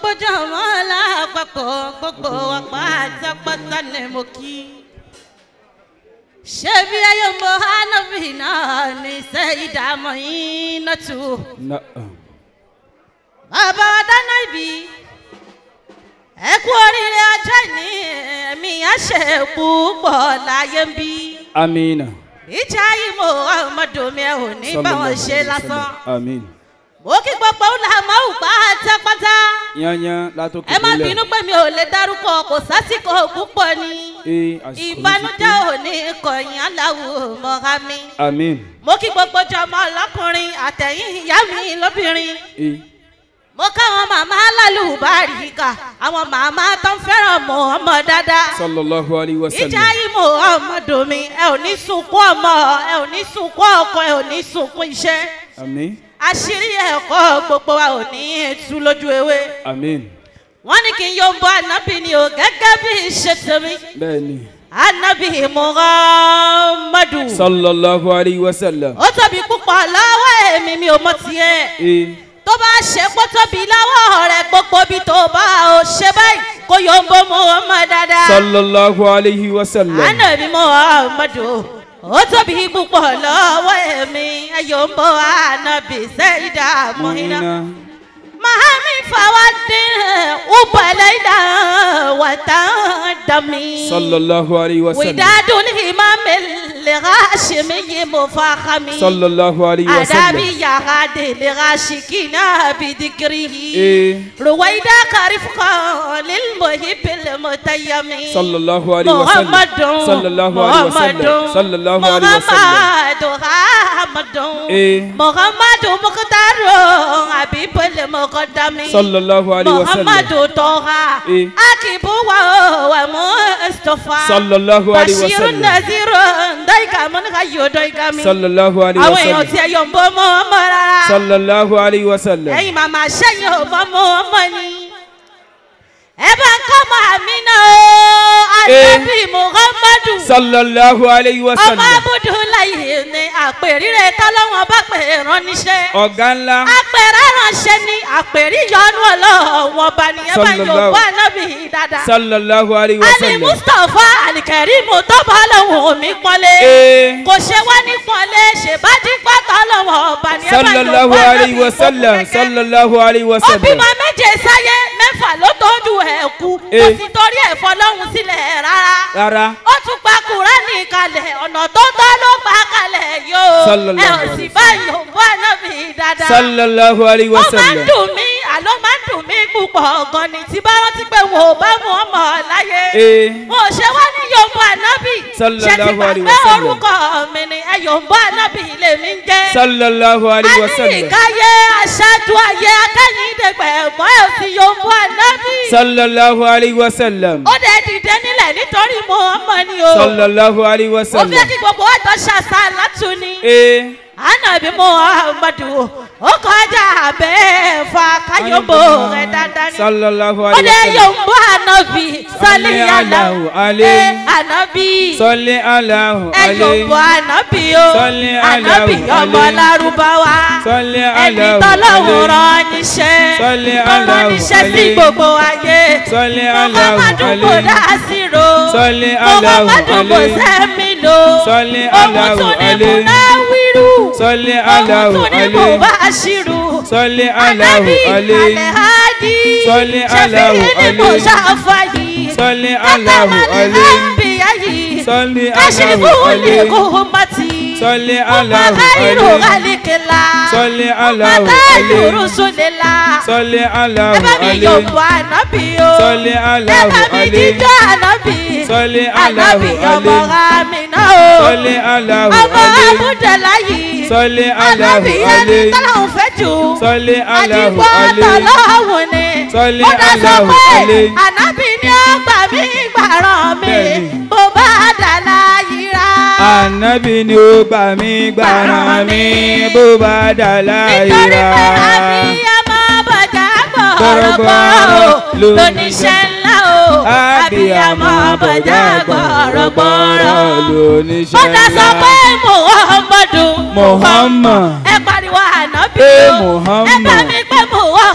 gbogbo jọmọ lápapọ̀ gbogbo apátápátá ni mo kí. ṣé bí ayé mo hánàbì náà ní sẹ́yìn dààmú yín náà tù. Na'am. bàbá wa dáná ibi ẹ kú oríire ọjọ́ ìní ẹ̀mí àṣẹ púpọ̀ láyé ń bí. Amina. ìjà yìí mo ọmọdé mi ẹ ò ní bá wọn ṣe lásán. Amin. mo kí gbogbo ọ̀làmọ́ pátápátá Yányán látòkè ẹ má bínú pé mi ò lè dárúkọ kò sásìkò púpọ̀ ni Ee, àsìkò yìí ti ìbànújẹ́ tó. ò ní kọ̀yìn aláwo mọ́ra mi. Amin. mo kí gbogbo jọmọ ọlọ́kùnrin àtẹ̀yìn ìyá mi lóbìnrin Ee. mo káwọn màmá lálùbáríkà àwọn màmá tó ń fẹ́ràn mọ́ ọmọ dáadáa Sallallahu alayhi wa ìjà sallam. yìí mo ọmọdé mi ẹ ò ní sunkún ọmọ ẹ ò ní sunkún ọkọ ẹ ò ní sunkún iṣẹ́ Amin. àṣírí ẹ̀kọ́ gbogbo wa ò ní tú lójú ewé Amin. wọ́n ní kí n yóò bọ́ ànábì ni o gẹ́gẹ́ bí ṣe tèmi Bẹ́ẹ̀ni. ànábì muhammadu Sallallahu alayhi wa sallam. ó tóbi púpọ̀ lọ́wọ́ èmi mi ò mọ tiẹ̀ Ee. tó bá ṣe kó tóbi lọ́wọ́ rẹ̀ gbogbo bí tó bá o ṣe báyìí kó yóò bọ́ muhammad dáadáa Sallallahu alayhi wa sallam. ànábì muhammadu ó tóbi púpọ̀ lọ́wọ́ èmi yóò bọ́ ànábì sẹ́yìdá mọ́hínà. Muhina. Mahami fawadin ubalaida watadami Sallallahu alayhi wa sallam. Widadul imam al-Hashimi mufakhami Sallallahu alayhi wa sallam. Adabi yahadi lirashikina bidikrihi Ee. Ruwaida karifqa lilmuhib almutayyami Sallallahu alayhi wa sallam. Muhammadun Sallallahu alayhi wa sallam. Sallallahu alayhi wa sallam. Muhammadu Muhammadun Ee. Muhammadu Mukhtaru Habibul Muqaddami Sallallahu alayhi wa sallam. Muhammadu Toha Ee. Akibu wa wa Mustafa Sallallahu alayhi wa Bashirun sallam. Nazirun Daika mun hayo daika mi Sallallahu alayhi Àwọn wa èèyàn sallam. tí ẹ yọ̀ ń bọ́ mọ́ ọmọ rárá Sallallahu alayhi wa sallam. Ẹ̀yin màmá sẹ́yìn ò bọ́ mọ́ ọmọ ni Ẹ bá ń kọ́ mọ́ àmì náà Ànábì Muhammadu Sallallahu alayhi wa ọmọ sallam. abudulayi ni àpèrire tọ́lọ́wọ́n bá pè é rán níṣẹ́. Ọ̀gá ńlá. àpèrè ránṣẹ́ ni àpèrí yọnu ọlọ́wọ́n bá nìyẹn bá yóò Sallallahu- bá nábì dáadáa. Sallallahu alayhi wa ali sallam. mustapha alikẹ́rìmù tó bá lọ́wọ́ mi pọ́nlé. Ee. kò ṣe wá ní pọ́nlé ṣèbádìí pátá lọ́wọ́ bá nìyẹn bá yóò Sallallahu bá alayhi wa sallam. Sallallahu alayhi wa ó sallam. bímọ méje sáyé mẹ́fà ló tọ́jú ẹ̀ kú kò Ee. sì torí ẹ̀ fọlọ́hún sílẹ̀ rárá Rárá. ó tún gba kúránì kalẹ̀ ọ̀nà tó tọ́ ló gbà kalẹ̀ yóò Sallallahu ẹ ò alaihi sì wasallam. bá yòówó ànábì dáadáa. Sallallahu alayhi wa ó máa ń sallam. dùn mí àló máa ń dùn mí púpọ̀ gan ni tí bá rántí pé wò ó bá mú ọmọ láyé. Ee. mo ṣe wá ní yòówó ànábì Sallallahu ṣe ti alaihi gbàgbé wasallam. orúkọ mi ni ẹ yòówó ànábì lèmi ń jẹ́. Sallallahu alayhi wa sallam. Aníyíkáyé aṣáájú ayé akẹ́yìndẹ̀gbẹ̀ ẹ̀mọ́ ẹ̀ sì yòówó ànábì. Sallallahu alayhi wa sallam. ó dẹ̀ dìde nílẹ̀ nítorí mo ọmọ ni o. Sallallahu alayhi wa ó fẹ́ sallam. kí gbogbo ọjọ́ ṣàṣà látúni. Ee. Ànábì Muhammadu ó kọjá abẹ́ fa káyọ̀bó rẹ̀ dáadáa ni. Sallallahu Ó alayhi dé wa sallam. yòǹbó ànábì sọ́lé Allahu aláwọ̀ alayhi. ànábì. Salli Allahu Ẹ alayhi. yòǹbó ànábì o. Sọ́lé Ànábì Allahu ọmọ alayhi. lárúbáwá. Sọ́lé Ẹni Allahu tọ́lọ́hùn alayhi. rán níṣẹ́. Sọ́lé Tó rán Allahu níṣẹ́ sí alayhi. gbogbo ayé. Sọ́lé Allahu Muhammadu kò alayhi. dá sí ro. Sọ́lé Allahu Muhammadu kò alayhi. sẹ́mi lò. Sọ́lé Òun Allahu tún ní alayhi. Munawiru. Sọ́lé Òun Allahu tún ní alayhi. Mubashiru. Sọ́lé Allahu Ànábì alayhi. Alehadi. Sọ́lé Allahu Ṣèfìyí ni alayhi. Mùsàfàyí. Sọ́lé Allahu alayhi. Àbíyáyí. Sọ́lé Kashirifu Allahu alayhi. likuhumati. Sọ́lé Allahu Mubakhiru alayhi. ghalikila. Sọ́lé Allahu Mubatayu alayhi. rusulila. Sọ́lé Allahu Ẹ bá mi alayhi. yòǹbó ànábì o. Sọ́lé Allahu Ẹ bá mi alayhi. jíjọ́ ànábì. Sọ́lé Ànábì Allahu ọmọ alayhi. Amina o. Sọ́lé Allahu Ọmọ alayhi. Abudulayi. Sọ́lé Allahu Ànábì ẹni alayhi. tọ́lọ́hún fẹ́ jù. Sọ́lé Allahu Àdìgbò alayhi. tọ́lọ́hún ni. Sọ́lé Ó dá sọ Allahu pé alayhi. ànábì ni ó gbà mí gbàràn mi. Bẹ́ẹ̀ni. Bó bá dà láyìíra. Ànábì ni ó gbà mí gbàràn mi bó bá dà Nítorí láyìíra. pé àbí ọmọ bọ̀jà Gbọ̀rọ̀gbọ̀rọ̀ gbọ̀rọ̀gbọ̀rọ̀ o. lóníṣẹ́ Lóníṣẹ́ ńlá o. Àbí ọmọ bọ̀jà gbọ̀rọ̀gbọ̀rọ̀. lóníṣẹ́ Ó dá sọ pé Muhammadu. Muhammad. Ẹ pariwo ànábì Ẹ o. Muhammad. Ẹ bá mi pé Muhammadu.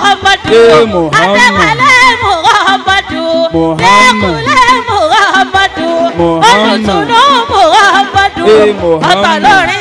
Eh, Muhammad. Adéwálé Muhammadu. Muhammad. Lẹ́kùnlé Muhammadu. Muhammad. Olùtùnú Muhammadu. Eh, Muhammad. Ọ̀tọ̀ lórí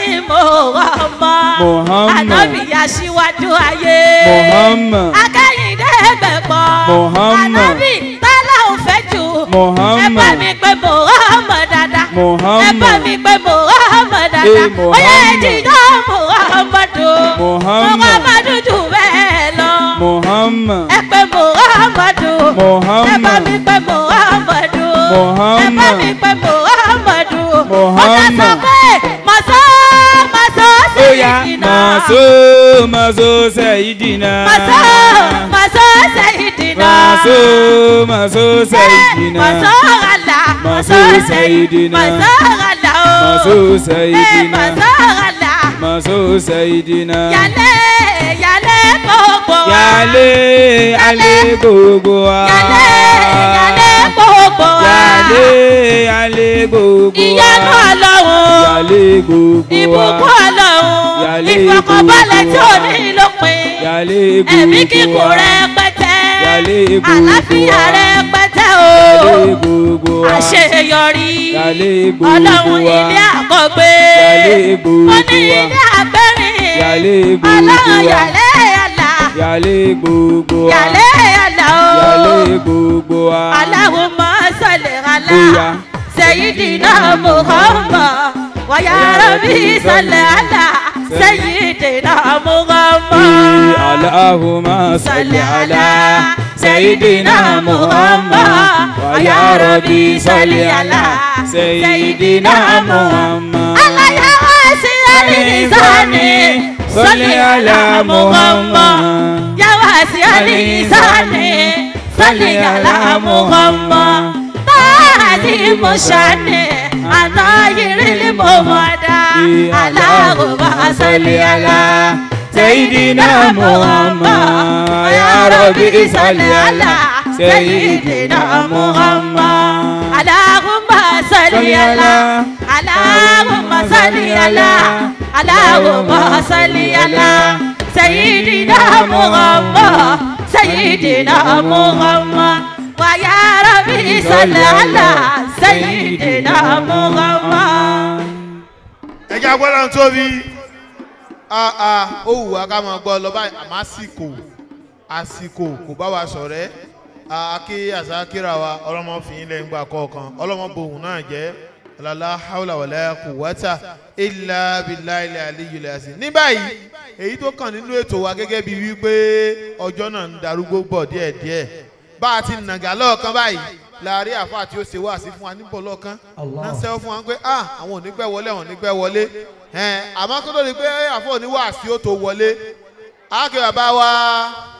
Muhammad. Muhammad. Ànábì aṣíwájú ayé. Muhammad. Akẹ́yìndé gbẹ̀gbọ́. Muhammad. Ànábì tálá ò fẹ́ jù. Muhammad. Ẹ bá mi pé Muhammad dáadáa. Muhammad. Ẹ bá mi pé Muhammad dáadáa. Eh, Ó yẹ Muhammad. jíjọ́ Muhammadu. Muhammad. Muhammadu jù bẹ́ẹ̀ lọ. Muhammad. Ẹ pé Muhammadu. Muhammad. Ẹ bá mi pé Muhammadu. Muhammad. Ẹ bá mi pé Muhammadu. Muhammad. Ọ̀tá sọ pé màsó màsó sí Oya ìdìnnà. maso maso sayidina. Màsó màsó sí ìdìnnà. Maso maso sayidina. Màsó àlà. Maso sayidina. Màsó àlà o. Maso Eh, sayidina. Màsó àlà. Maso sayidina. Yálé yálé gbogbo wa. Yálé alé gbogbo wa. Yálé yálé gbogbo wa. Yálé alé gbogbo wa. Ìyanu Ọlọ́run. Yálé gbogbo wa. Ìbùkún Ọlọ́run. Yálé Ìfọkànbalẹ̀ tí gbogbo ò wa. ní lópin. Yálé gbogbo wa. Ẹ̀mí kíkún rẹpẹtẹ. Yálé gbogbo Àlàáfíà wa. rẹpẹtẹ o. Yálé gbogbo wa. Àṣeyọrí. Yálé gbogbo Ọlọ́run wa. ilé àkọ́gbé. Yálé gbogbo Ó ní wa. ilé àgbẹ̀rìn. Yálé gbogbo Ọlọ́run wa. yàlé yàlá. Yálé gbogbo wa. Yàlé yàlá o. Yálé gbogbo wa. Allahumma salli ala Oya. sayyidina Muhammad wa ya rabbi salli ala sayyidina Muhammad. Allahumma salli ala Sayyidina Muhammad wa ya Rabbi salli ala Sayyidina Muhammad Allah ya wasi alisani salli ala Muhammad ya wasi alisani salli ala Muhammad taati mushani anayiri mumada Allahumma salli ala Sayyidina Muhammad wa ya Rabbi salli ala Sayyidina Muhammad Allahumma salli ala Allahumma salli ala Allahumma salli ala Sayyidina Muhammad Sayyidina Muhammad wa ya Rabbi salli ala Sayyidina Muhammad ẹjẹ agbọ́dọ̀ tóbi ó wù wá ká máa gbọ́ lọ báyìí àmọ́ àsìkò àsìkò kò bá wa sọ̀rẹ́ akí àsákìrà wa ọlọ́mọ fìyín lẹ́yìn gbà kọ̀ọ̀kan ọlọ́mọ bohùn náà jẹ́ ọ̀làlá haúlà wàlá kò wáta ilà bìlà ilẹ̀ àlejò ilẹ̀ àsì. ní báyìí èyí tó kàn nínú ètò wa gẹ́gẹ́ bíi wípé ọjọ́ náà ń darúgbó bọ̀ díẹ̀díẹ̀ bá a ti nàgà lọ́ọ̀kan báyìí láàrin àfa tí ó ṣe wá sí fún wa níbọ̀ lọ́ọ̀kan náà sẹ́wọ́ fún wa pé ah àwọn ò ní pẹ́ wọlé àwọn ò ní pẹ́ wọlé ẹ̀ẹ́n àmọ́ kó tó di pé àfọ̀ oníwàásí ó tó wọlé ákè bàbá wa